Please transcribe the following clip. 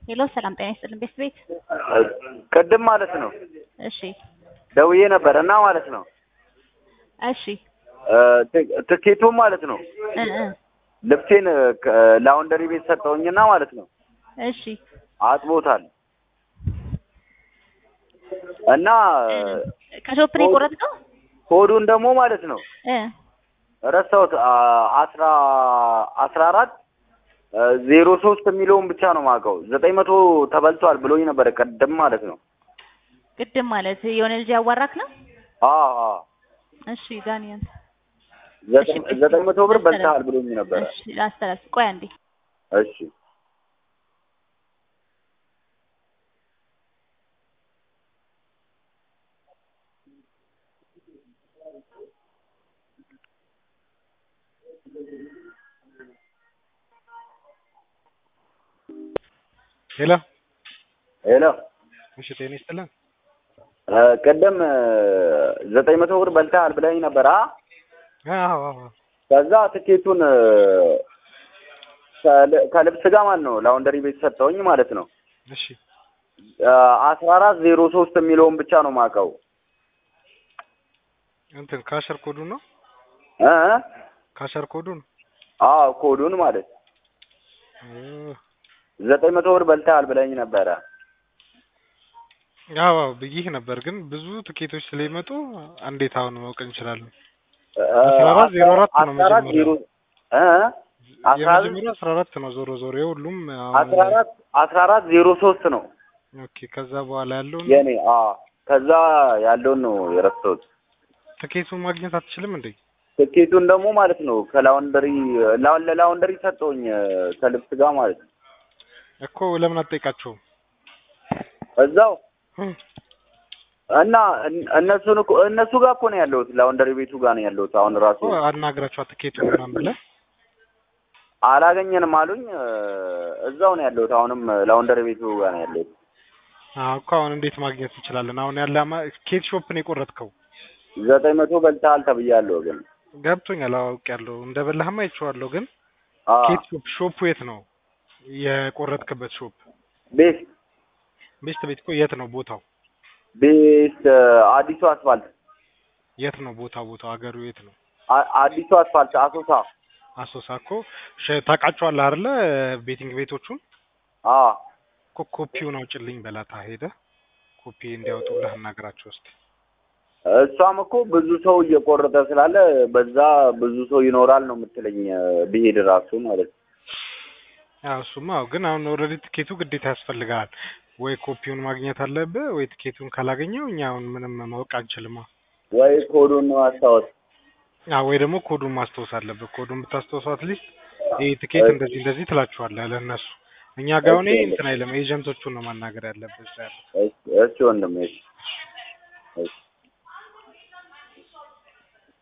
ሄሎ ሰላም ጤና ይስጥልን ቤት ቤት ቅድም ማለት ነው እሺ ደውዬ ነበር እና ማለት ነው እሺ ት- ትኬቱን ማለት ነው እ እ ልብሴን ላውንደሪ ቤት ሰጠውኝና ማለት ነው እሺ አጥቦታል እና ከሾፕ ነው የቆረጥከው ኮዱን ደግሞ ማለት ነው እ ረሳሁት አ- አስራ አስራ አራት ዜሮ ሶስት የሚለውን ብቻ ነው የማውቀው ዘጠኝ መቶ ተበልቷል ብሎኝ ነበረ ቅድም ማለት ነው ቅድም ማለት የሆነ ልጅ ያዋራክ ነው አዎ አዎ እሺ ዳንኤል ዘጠኝ እሺ፣ ዘጠኝ መቶ ብር ላስተላልፍ። በልተሃል ብሎኝ ነበረ እሺ ላስተላልፍ ቆይ አንዴ እሺ ሄሎ ሄሎ እሺ፣ ጤና ይስጥልን። እ፣ ቅድም ዘጠኝ መቶ ብር በልተሃል ብለኝ ነበር አ አዎ አዎ ከዛ ትኬቱን እ፣ ከል- ከልብስ ጋር ማለት ነው ላውንደሪ ቤት ሰጠውኝ ማለት ነው እሺ፣ አስራ አራት ዜሮ ሶስት የሚለውን ብቻ ነው የማውቀው እንትን ካሸር ኮዱን ነው እ እ? ካሸር ኮዱን አዎ ኮዱን ማለት እ፣ ዘጠኝ መቶ ብር በልተሃል ብለኝ ነበረ አዎ አዎ ብዬሽ ነበር፣ ግን ብዙ ትኬቶች ስለሚመጡ እንዴት አሁን ማወቅ እንችላለን? እ፣ አስራ አራት ዜሮ አራት ነው አስራ አራት ዜሮ እ እ? አስራ አራት የመጀመሪያው አስራ አራት ነው ዞሮ ዞሮ የሁሉም አሁን- አስራ አራት አስራ አራት ዜሮ ሶስት ነው ኦኬ። ከዛ በኋላ ያለውን የኔ አ ከዛ ያለውን ነው የረሳሁት ትኬቱን ማግኘት አትችልም እንዴ? ትኬቱን ደግሞ ማለት ነው ከላውንደሪ ላው- ለላውንደሪ ሰጠውኝ እ፣ ከልብስ ጋር ማለት ነው እኮ ለምን አትጠይቃቸውም? እዛው እ፣ እና እን- እነሱን እኮ እነሱ ጋር እኮ ነው ያለሁት ላውንደሪ ቤቱ ጋር ነው ያለሁት አሁን ራሱ እኮ አናግራቸው ትኬቱን ምናምን ብለህ አላገኘንም አሉኝ እ፣ እዛው ነው ያለሁት አሁንም ላውንደሪ ቤቱ ጋር ነው ያለሁት አዎ እኮ አሁን እንዴት ማግኘት እንችላለን? አሁን ያለ አማ- ኬት ሾፕ ነው የቆረጥከው? ዘጠኝ መቶ በልተሃል ተብያለሁ ግን ገብቶኛል፣ አውቄያለሁ። እንደ በላህማ አይቼዋለሁ። ግን አ ኬት ሾፕ ሾፑ የት ነው የቆረጥክበት ሾፕ? ቤት ቤስት ቤት እኮ የት ነው ቦታው? ቤት እ፣ አዲሱ አስፋልት የት ነው ቦታው? ቦታው ሀገሩ የት ነው? አ- አዲሱ አስፋልት አሶሳ አሶሳ እኮ ሸ- ታውቃቸዋለህ አይደለ? ቤቲንግ ቤቶቹን አ እኮ ኮፒውን አውጭልኝ በላታ ሄደ ኮፒ እንዲያወጡልህ አናግራቸው እስኪ። እሷም እኮ ብዙ ሰው እየቆረጠ ስላለ በዛ ብዙ ሰው ይኖራል ነው የምትለኝ እ፣ ብሄድ ራሱ ማለት ነው አዎ እሱማ አዎ። ግን አሁን ኦልሬዲ ትኬቱ ግዴታ ያስፈልጋል። ወይ ኮፒውን ማግኘት አለብህ ወይ ትኬቱን ካላገኘው እኛ አሁን ምንም ማወቅ አንችልማ። ወይ ኮዱን ማስታወስ አዎ ወይ ደግሞ ኮዱን ማስታወስ አለብህ። ኮዱን ብታስታውሰው አትሊስት ይህ ትኬት እንደዚህ እንደዚህ ትላችኋለህ ለእነሱ። እኛ ጋር አሁን ይሄ እንትን አይልም። ኤጀንቶቹን ነው ማናገር ያለብህ እዛ ያለው። እሺ እሺ ወንድሜ እሺ እሺ